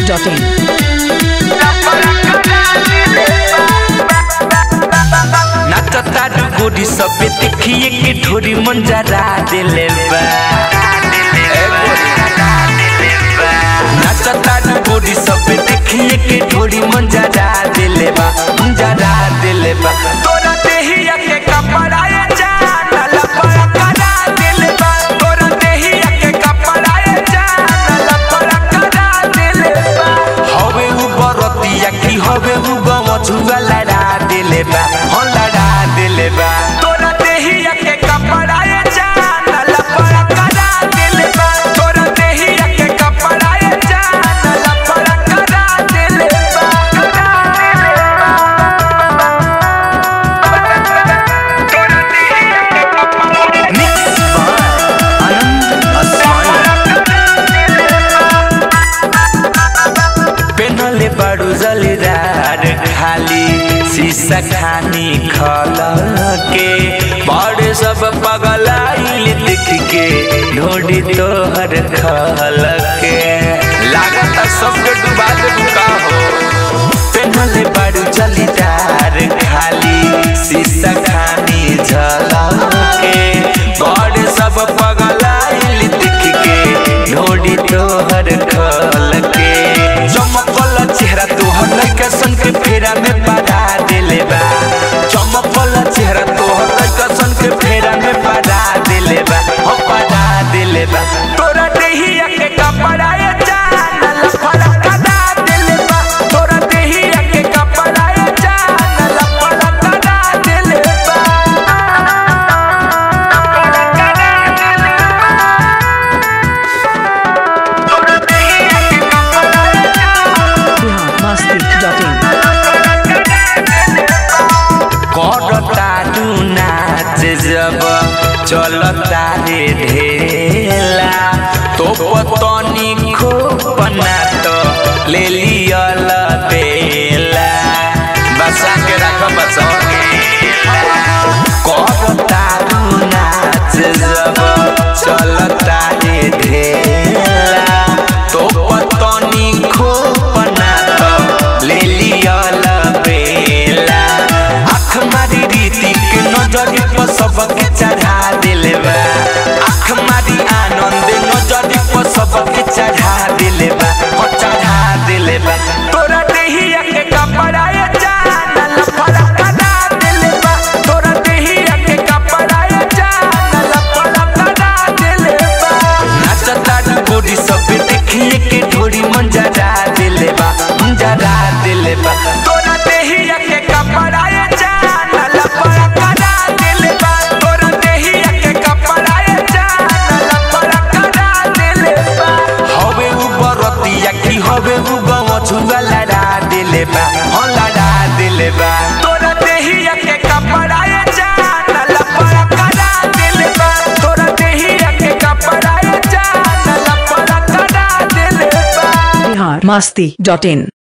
biharmasti.in नाचता गोरी सबे देखिए के ढोरी मंजरा दिले बा नाचता गोरी सबे देखिए के ढोरी मंजरा दिले बा मंजरा दिले बा तोरा देहिया के कपड़ा ये जान लपड़ा करा दिले बा तोरा देहिया के कपड़ा ये जान लपड़ा करा दिले बा हवे उ बरतिया की हवे उ गमछुआ लड़ा दिले बा हो लड़ा दिले बा तोरा देहिया के कपड़ा ये जान लपड़ा करा दिले बा तोरा देहिया के कपड़ा ये जान लपड़ा करा दिले बा करा दिले बा तोरा देहिया के कपड़ा मिक्स बाय आनंद असवानी पेनले बड़ू जलीदार खाली शीशा खानी खल के बड़े सब पगलाइल देख के ढोडी तोहर खल के लागत सबके डुबा दे का हो पेनले बड़ू जलीदार खाली शीशा खानी झल के बड़े सब पगलाइल देख के ढोडी तोहर खल के चमकल चेहरा तोहर लइका सन के फेरा में पड़ा दिले बा चमकल चेहरा तोहर लइका सन के फेरा में पड़ा दिले बा हो पड़ा दिले बा तोरा देहिया के कपड़ा ये जान लफड़ा कदा दिले बा तोरा देहिया के कपड़ा ये जान लफड़ा कदा दिले बा लफड़ा कदा दिले बा तोरा देहिया के कपड़ा ये जान biharmasti.in करता तू नाच जब चलता रे ढेला तो पतनी खोपना तो ले लियल बेला बसा के रख बसा करता तू नाच जब चलता रे ढेला तो पतनी खोपना तो ले लियल बेला आँख मारी रीति के नजर पर सबके चढ़ा दिले बा आँख मारी आनंद नजर पर सबके चढ़ा दिले बा हो चढ़ा दिले बा तोरा देहिया के कपड़ा ये जान लफड़ा करा दिले बा तोरा देहिया के कपड़ा ये जान लफड़ा करा दिले बा नाचता गोरी सब देखिए के ढोरी मंजरा दिले बा मंजरा दिले बा तोरा देहिया के कपड़ा ये जान लफड़ा करा दिले बा तोरा देहिया के कपड़ा ये जान लफड़ा करा दिले बा हवे उ बरतिया की हवे उ गमछुआ लड़ा दिले बा हो लड़ा दिले बा तोरा देहिया के कपड़ा ये जान लफड़ा करा दिले बा तोरा देहिया के कपड़ा ये जान लफड़ा करा दिले बा biharmasti.in